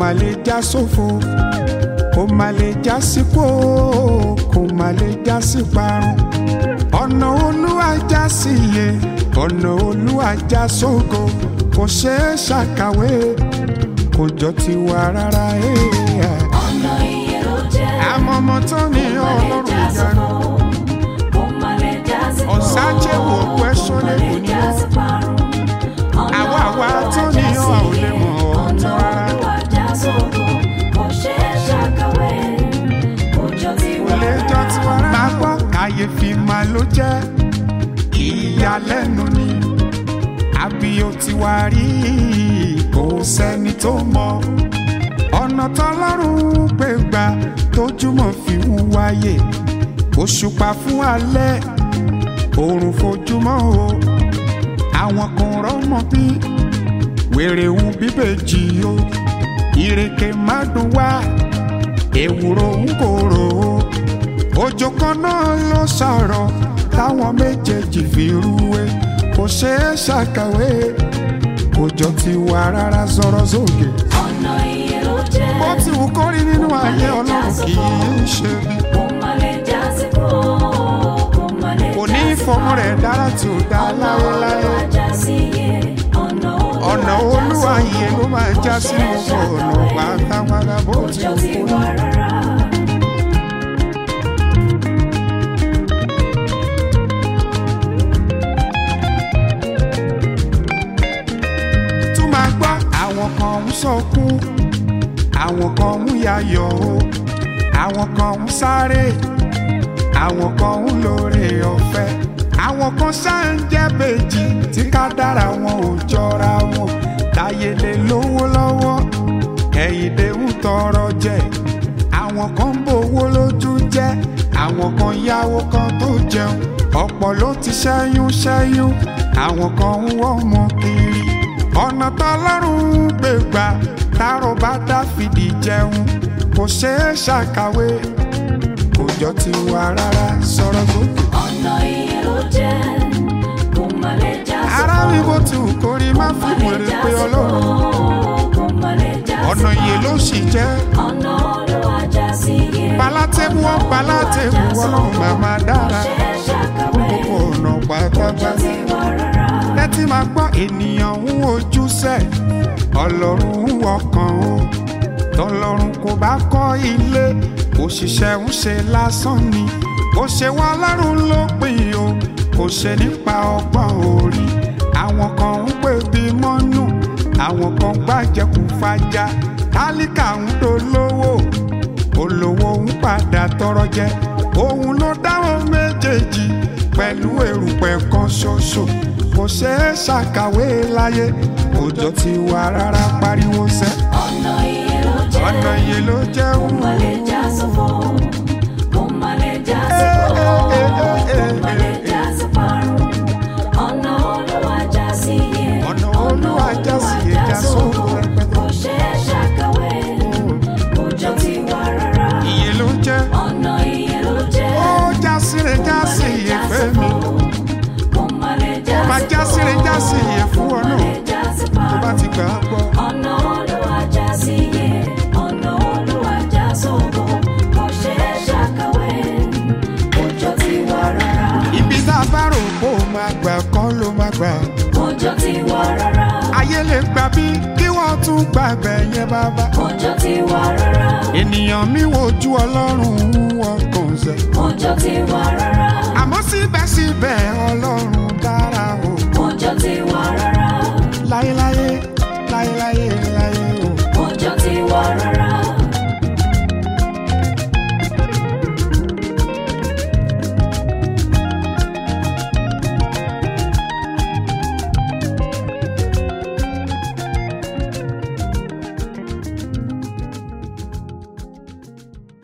má lè já sófo kò má lè já sípò kò má lè já sí parun ọ̀nà olúwa já sí iye ọ̀nà olúwa já sógo kò ṣeé ṣàkàwé kò jọ tiwa rárá. eh. ọ̀nà iye ló jẹ́. àmọ́ ọmọ tó ní ọlọ́run ìyanu ọ̀sájẹ́wò question kò ní wọ́n. àwa àwa tó ní ọ ò lè mọ̀ ọ́ tán rárá. kò lè jọ tiwa rárá. máa gbọ́ kàyéfì máa ló jẹ́ ìyàlẹ́nu ni àbí ó ti wá rí kò sẹ́ni tó mọ̀ ọ̀nà tọ́lọ́run gbé gbà tójúmọ́ fi ń wáyé òṣùpá fún alẹ́ òòrùn fojúmọ́ o àwọn kan rọ́mọ bí wèrè ń bíbèjì o ìrèké má dùn wá ewúro ń kóró o òjò kan náà ló sọ̀rọ̀ táwọn méjèèjì fi rúwé kò ṣeé ṣàkàwé kò jọ ti wà rárá sọ̀rọ̀ sókè bó ti wù kó rí nínú ayé ọlọ́run kì í ṣe bí kò ní fọmọ rẹ̀ dára tí ò dá láéláé ọ̀nà olúwa yìí ló máa já sí gbogbo ọ̀nà pátápátá bó ti wù kó rí. tún máa gbọ́ àwọn kan ń sọkún àwọn kan ń yayọ̀ o àwọn kan ń sáré àwọn kan ń lóore ọ̀fẹ́ àwọn kan ṣáà ń jẹ́ bèjì tí ká dára wọn ò jọra wọn táyé lè lówó lọ́wọ́ ẹ̀yìndé ń tọrọ jẹ àwọn kan ń bowó lójú jẹ́ àwọn kan yáwó kan tó jẹun ọ̀pọ̀ ló ti ṣẹ́yún ṣẹ́yún àwọn kan ń wọ́ ọmọ kiri ọ̀nà tọ́lọ́run gbé gbà tárò bá dáfídì jẹun kò ṣeé ṣàkàwé kò jọ ti wà rárá sọ̀rọ̀ sókè. ara mi bó ti wù kó rí má fi wèrè pé ọlọ́run ọ̀nà iye ló sì jẹ́ balátẹ́bù wọn balátẹ́bù ọlọ́run màmá dára gbogbo ọ̀nà pátápátá tẹ́tí máa gbọ́ ènìyàn ń wojú sẹ́ ọlọ́run ń wọkàn o tọlọ́run kò bá kọ́ ilé òṣìṣẹ́ ń ṣe lásán ni kò ṣe wá lọ́rùn ló pin o kò ṣe nípa ọgbọ́n orí àwọn kan ń pè bí mọ́nù àwọn kan gbàjẹkù fàjà tálíkà ń dolówó olówó ń padà tọrọ jẹ òun ló dáhùn méjèèjì pẹ̀lú èrùpẹ̀ kan ṣoṣo kò ṣeé ṣàkàwé láyé òjò ti wà rárá pariwo sẹ́ ọ̀nà iye ló jẹ́. ọ̀nà iye ló jẹ́ Kò má lè já sófo. Kò má lè já Eh, sófo. eh, eh, eh, Kò má lè eh, já sí parun. Ọ̀nà Olúwa já sí iye. Ọ̀nà Olúwa já sí iye, já sófo rẹpẹtẹ. Kò ṣeé ṣàkàwé. Kò jọ tiwa rárá. iye ló jẹ́ Ọ̀nà iye ló jẹ́. ó já síre já sí iye fẹ́ mi Kò má lè já ó máa já síre já sí iye fún ọ Kò má náà lè já sí tó bá parun. ti gbà á gbọ́. Ọ̀nà Olúwa já sí iye. Ọ̀nà Olúwa já sófo. Kò ṣeé ṣàkàwé. Kò jọ tiwa rárá. ibi tá a bá rò kó o máa gbà kọ́ ló máa gbà Kọjọ́ ti wà rárá. ayé lè gbà bí kí wọ́n tún gbà bẹ̀ yẹn bàbá Kọjọ́ ti wà rárá. ènìyàn mi wojú ọlọ́run wọn kàn sẹ́ Kọjọ́ ti wà rárá.